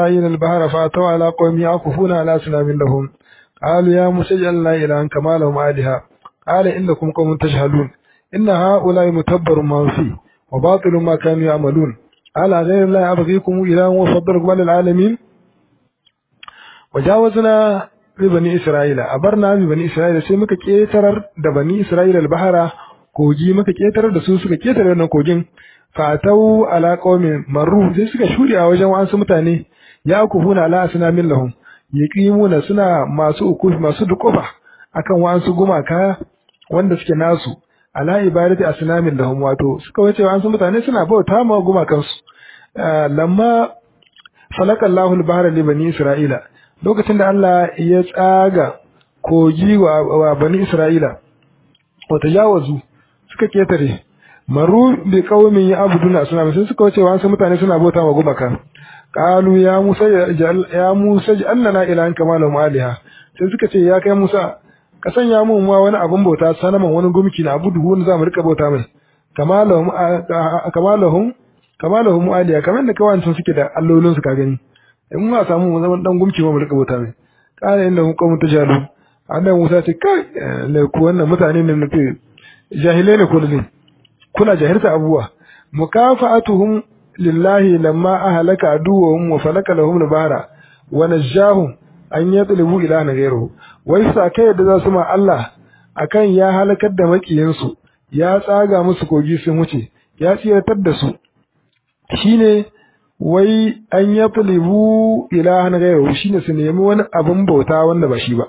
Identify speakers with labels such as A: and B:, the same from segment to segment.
A: إلى البحر فأتوا على قوم يعكفون على أصنام لهم قالوا يا موسى اجعل لنا إلها كما لهم آلهة قال إنكم قوم تجهلون إن هؤلاء متبر ما فيه وباطل ما كانوا يعملون قال غير الله أبغيكم إلها وفضلكم على العالمين وجاوزنا ببني إسرائيل أبرنا ببني إسرائيل sai muka ketarar da bani Isra'ila al-bahara kogi muka ketarar da su suka ketare wannan kogin fatau ala qaumin marru sai suka shuri a wajen wasu mutane ya kufuna ala asnamin lahum yaqimuna suna masu ukufi masu dukufa akan wasu gumaka wanda suke nasu ala ibadati asnamin lahum wato suka wace wasu mutane suna bauta ma gumakansu lamma falaka Allahu al-bahra li bani Isra'ila lokacin da Allah ya tsaga kogi wa bani Isra'ila wa tajawazu suka ketare maru bi qaumin ya'buduna asnam sai suka wuce wasu mutane suna bauta wa gumaka qalu ya musa ya musa ja'alna ilahan kama lahum aliha sai suka ce ya kai musa ka sanya mu ma wani abun bauta sanaman wani gumki na abudu wani zamu rika bauta mai kama lahum kama lahum kama lahum aliha kamar da kawancin suke da allolin su ka gani in ma samu mu zaman dan gumki mu rika bauta mai kana inda hum qawmun tajalu annabi musa ce kai ne ku wannan mutane ne nufi jahilai ne kullu kuna jahilta abuwa mukafa'atuhum lillahi lamma ahlaka aduwwahum wa falaka lahum al-bahra wa najahum an yatlubu ilahan ghayruhu wai sa kai yadda za su ma Allah akan ya halakar da makiyansu ya tsaga musu kogi sun wuce ya tsiratar da su shine wai an yatlubu ilahan ghayruhu shine su nemi wani abin bauta wanda ba shi ba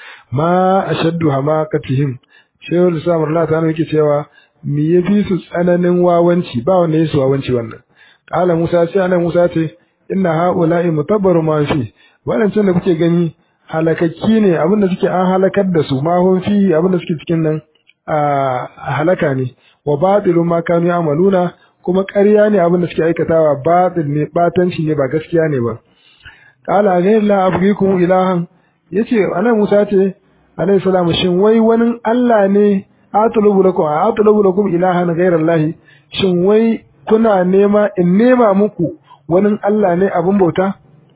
A: ma ashaddu hamakatihim shehu Islam Allah ta yake cewa me yafi su tsananin wawanci ba wanda yasu wawanci wannan kala Musa sai anan Musa ce inna haula'i mutabbaru ma fi wadancan da kuke gani halakakki ne abinda suke an halakar da su ma hun fi abinda suke cikin nan a halaka ne wa batilu ma kanu ya'maluna kuma ƙarya ne abinda suke aikatawa batil ne batanci ne ba gaskiya ne ba kala ghayr la abghikum ilahan yace anan Musa ce alayhi salamu shin wai wani Allah ne atlubu lakum atlubu lakum ilahan ghayra Allah shin wai kuna nema in nema muku wani Allah ne abin bauta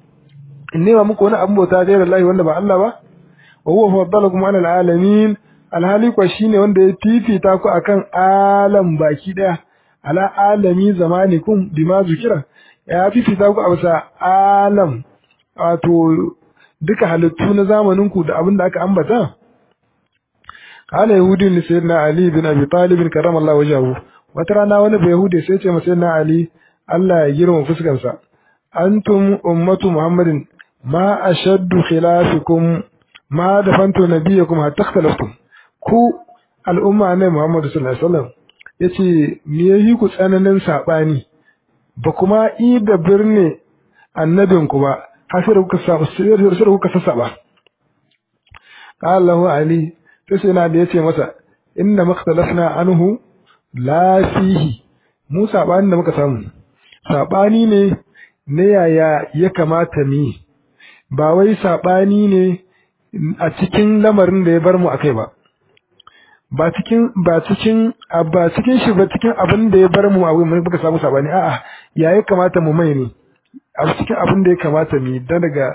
A: in nema muku wani abin bauta ghayra Allah wanda ba Allah ba wa huwa faddalakum ala alamin alhali kwa shine wanda ya fifita ku akan alam baki daya ala alami zamanikum bima zukira ya fifita ku a bisa alam wato duka halittu na zamaninku da abin da aka ambata qala yahudi li sayyidina ali bin abi talib karramallahu wajhahu wata rana wani bai yahudi sai ce masa sayyidina ali Allah ya girma fuskarsa antum ummatu muhammadin ma ashaddu khilafikum ma dafantu nabiyakum hatta ikhtalaftum ku al'umma ne muhammadu sallallahu alaihi wasallam yace me yayi ku tsananin sabani ba kuma i da birni annabinku ba hasir kuka sa sir kuka sassaba qala lahu ali sai sai na da yace masa inna makhtalafna anhu la fihi mu sabani da muka samu sabani ne ne yaya ya kamata mi ba wai sabani ne a cikin lamarin da ya bar mu akai ba ba cikin ba cikin ba cikin shi ba cikin abin da ya bar mu a muka samu sabani a'a ya ya kamata mu mai ne a cikin abin da ya kamata mu da daga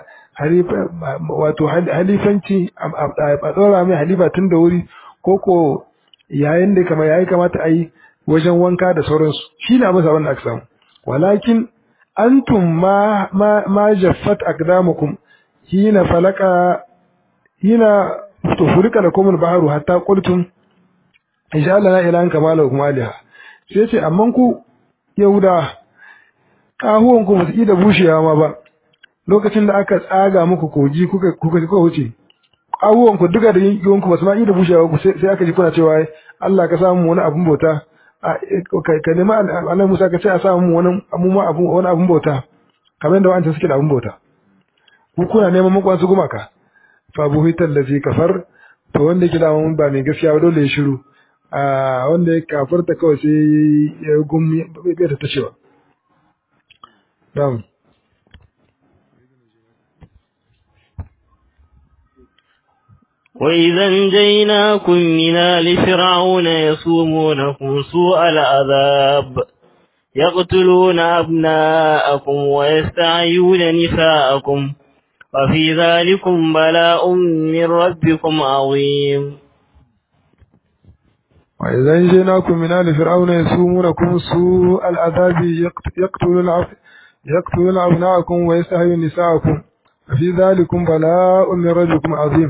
A: wato halifanci a tsora mai halifa tun da wuri ko ko yayin da kama yayi kamata a yi wajen wanka da sauransu shi ne abin sabon da aka samu walakin antum ma ma ma jaffat aqdamukum hina falaka hina tufurika lakum al-bahru hatta qultum insha Allah la ilaha kama lakum aliha sai ce amman ku yahuda kahuwan ku ba su da bushewa ma ba lokacin da aka tsaga muku koji kuka kuka kuka wuce kahuwan ku duka da yankin ku ba su ma da bushewa ku sai aka ji kuna cewa Allah ka samu wani abun bauta ka nemi Allah Musa ka ce a samu wani abun wani abun bauta kamar yadda wa'anta suke da abun bauta ku kuna neman makwan su gumaka fa buhital ladzi kafar to wanda yake da mun ba mai gaskiya ba dole ya shiru a wanda ya kafarta kawai sai ya gumi bai ta cewa na'am
B: وإذا انجيناكم من آل فرعون يسومونكم سوء العذاب يقتلون أبناءكم ويستعيون نساءكم وفي ذلكم بلاء من ربكم عظيم
A: وإذا أنجيناكم من آل فرعون يسومونكم سوء العذاب يقتلون يقتلون أبناءكم ويستحيون نساءكم وفي ذلكم بلاء من ربكم عظيم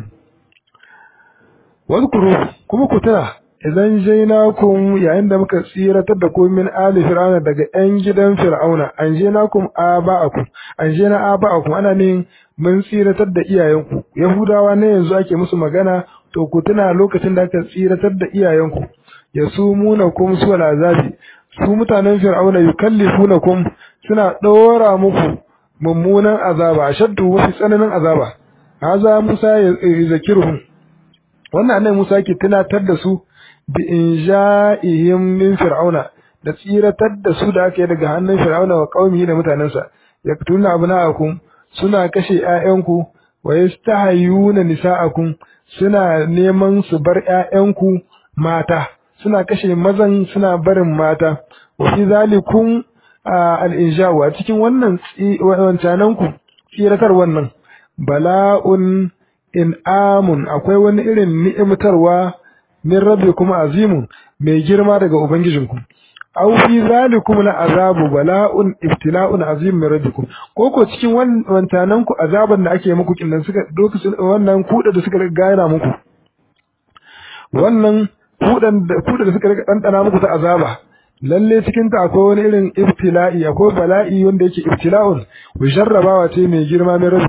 A: واذكروا كما كتنا إذا أنجيناكم يعني دمك سيرة تدكم من آل فرعون دقى أنجدا فرعون أنجيناكم آباءكم أنجينا آباءكم أنا نين mun tsiratar da iyayenku yahudawa ne yanzu ake musu magana to ku tuna lokacin da aka tsiratar da iyayenku ya sumuna kum su azabi su mutanen fir'auna yukallifunakum suna ɗora muku mummunan azaba ashaddu wa fi tsananin azaba haza musa ya zakiruhum wannan annabi musa ke tunatar da su bi inja'ihim min fir'auna da tsiratar da su da aka yi daga hannun fir'auna wa qaumihi da mutanensa yaktuna abna'akum suna kashe ‘ya'yanku, wa yastahayyuna nisa'akum suna neman su bar ‘ya'yanku mata, suna kashe mazan suna barin mata, wa fi zalikun al'injawu a cikin wannan wancananku tsiratar wannan, bala'un in amun akwai wani irin ni'imtarwa min rabbi kuma azimun mai girma daga Ubangijinku. aw fi zalikum la azabu bala'un ibtila'un azim min rabbikum ko ko cikin wancanan ku azaban da ake muku kinnan suka lokacin wannan kuda da suka gaira muku wannan kudan da kuda da suka rika dandana muku ta azaba lalle cikin ta akwai wani irin ibtila'i akwai bala'i wanda yake ibtila'un wa jarrabawa ce mai girma min